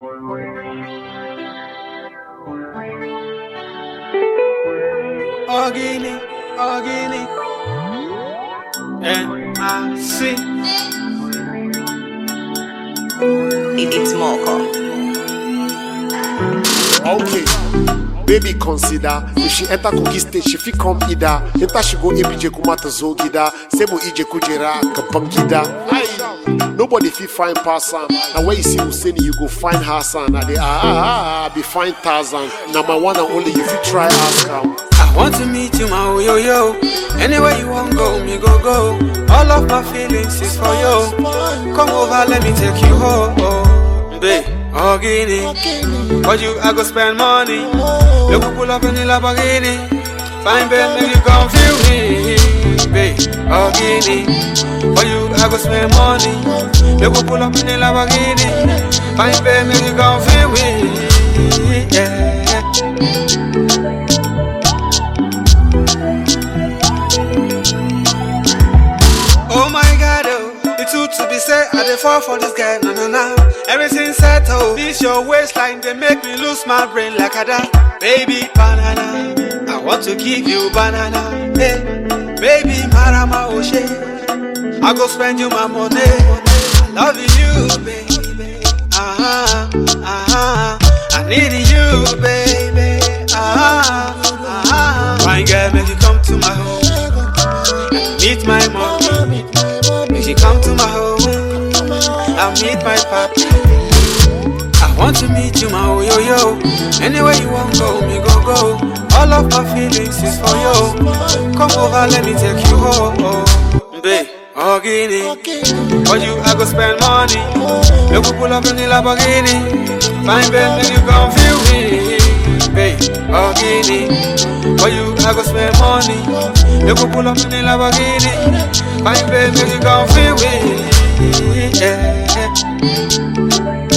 Organi, organi. N-I-C. It- It's Moko. Okay. Baby consider if she enter cookie stage she fit come either enter she go ABJ kumata zogida sebo ije kujera kapankida Aye. nobody fit find person na where you see Hussein you go find Hassan na the ah ah ah, ah be find Tarzan na my one and only you fit try ask am. I want to meet you, my yo yo. Anywhere you want go, me go go. All of my feelings is for you. Come over, let me take you home, babe. Organi, for you I go spend money. You go pull up in the Lamborghini. Fine, babe, make you come feel me, babe. Organi, for you I go spend money. You go pull up in the Lamborghini. Fine, babe, make you come feel me, yeah. Oh my god, oh, it's too to be said. I dey fall for this guy, no no no. Everything settled. This your waistline, they make me lose my brain like a da. Baby banana, I want to give you banana. Hey, baby marama oshe, I go spend you my money. I love you, baby. Ah ah ah, I need you, baby. Ah ah ah. My girl, make you come to my home. Meet my mommy. Make you come to my home. I'll meet my papi. I want to meet you, my yo yo. Anywhere you want go, me go go. All of my feelings is for you. Come over, let me take you home, babe. Organi, for you I go spend money. You go pull up in the Lamborghini. Fine, babe, make you come feel me, babe. Organi, for you I go spend money. You go pull up in the Lamborghini. Fine, babe, make you come feel me, yeah.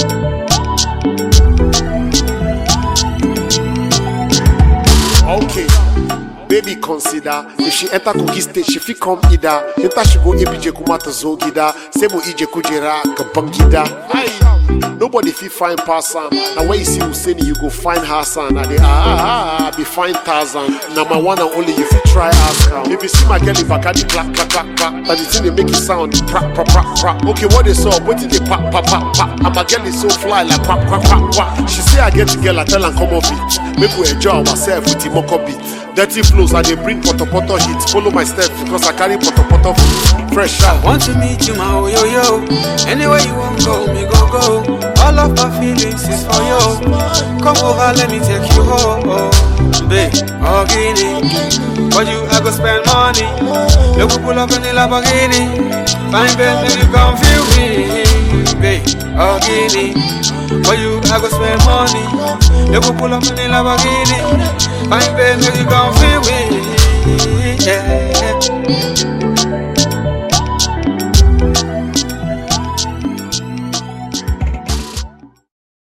Okay. Baby consider if she enter cookie stage she fit come either enter she go ABJ kumata zogida sebo ije kujera kapankida Aye. Nobody fit find person na where you see Hussein you go find Hassan na the ah ah ah, ah be find Tarzan na my one and only you fit try ask am. If you see my girl in Bacardi clap clap clap clap but the thing they make it sound prap prap prap prap. Okay what they saw wetin dey pap pap pap pap and my girl is so fly like pap pap pap pap. She say I get the girl I tell am come off it make we enjoy ourselves with the moko beat. Dirty flows I dey bring poto poto hit follow my steps because I carry poto poto feet. Fresh I out. want to meet you, my yo yo. Anywhere you want go, me go go. All of my feelings is for you. Come over, let me take you home, babe. Organi, for you I go spend money. You go pull up in the Lamborghini. Fine, babe, make you come feel me, babe. Organi, for you I go spend money. You go pull up in the Lamborghini. Fine, babe, make you come feel me, yeah.